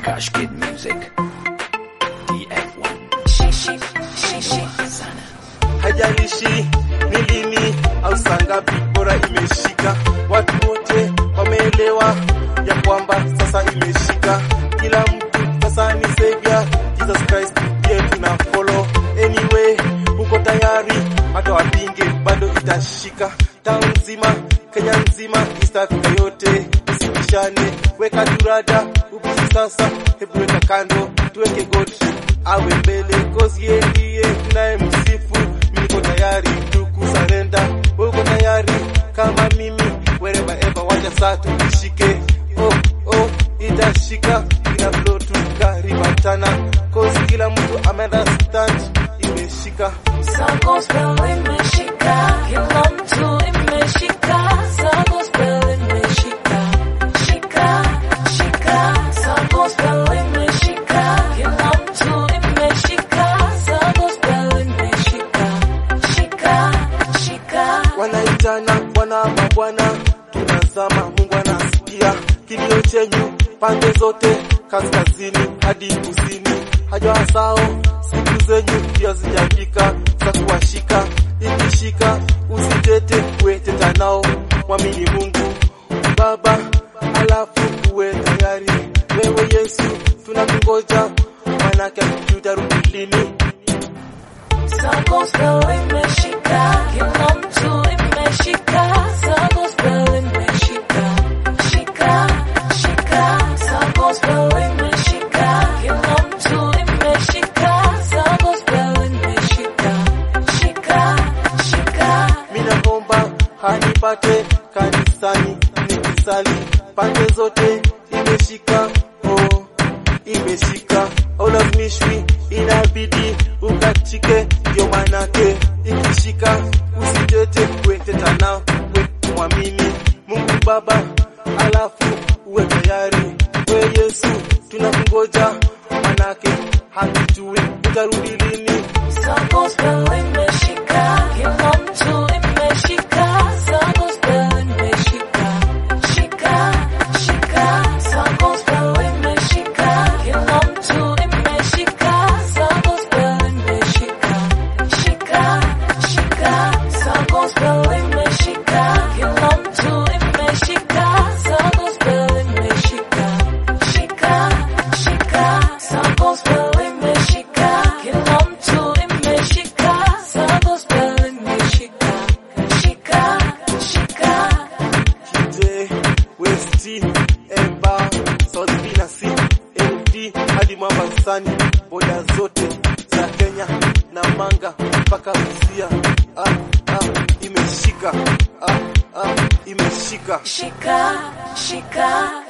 Cash Kid Music. DF1. Haijalishi ni lini au saa ngapi, bora imeshika. Watu wote wameelewa ya kwamba sasa imeshika. Kila mtu sasa ni savior, Jesus Christ ndiye tuna follow. Anyway, uko tayari, hata wapinge bado itashika. Town nzima, Kenya nzima, East Africa yote, usibishane, weka turada ubisi sasa, hebu weka kando, tuweke God awe mbele, cause yeye ndiye tunayemsifu. Niko tayari tu kusarenda, wewe uko tayari kama mimi, wherever ever, wacha saa tuishike. Oh oh, itashika ina flow tu karibatana, cause kila mtu ameunderstand, imeshika Sa gospel imeshika, kila mtu imeshika. Sa gospel imeshika, shika, shika. Sa gospel imeshika, kila mtu imeshika. Sa gospel imeshika, shika, shika. wanaitana bwana mabwana, tunazama, Mungu anasikia kilio chenyu pande zote, kaskazini hadi kusini. Hajawasahau siku zenyu pia zijafika za kuwashika, ikishika usitete, kueteta nao, mwamini Mungu Baba, alafu uwe tayari. Wewe Yesu tunakungoja, manake tutarudi lini? Sa gospel imeshika, kila mtu imeshika. Sa gospel imeshika, shika, shika. Sa gospel imeshika, kila mtu imeshika. Sa gospel imeshika, shika, shika. Minaomba hanipate kanisani nikisali, pande zote imeshika, oh, imeshika, aulazimishwi, inabidi ukachike, ndio manake ikishika, usitete, kueteta na we mwamini Mungu Baba, alafu uwe tayari, we Yesu tunakungoja, manake hatujui utarudi lini. Sa gospel imeshika, kila mtu imeshika. Sa gospel imeshika, shika, shika. Sa gospel imeshika, kila mtu imeshika. Sa gospel imeshika, shika, shika. Sa gospel imeshika, kila mtu imeshika. Sa gospel imeshika, shika, shika. Sa gospel imeshika, kila mtu imeshika. Sa gospel imeshika, shika, shika. J, West, Emba, South Binasi, LD hadi Mombasani, boda zote za Kenya na Manga mpaka Busia. Ah, ah, imeshika ah, ah, imeshika Shika, shika.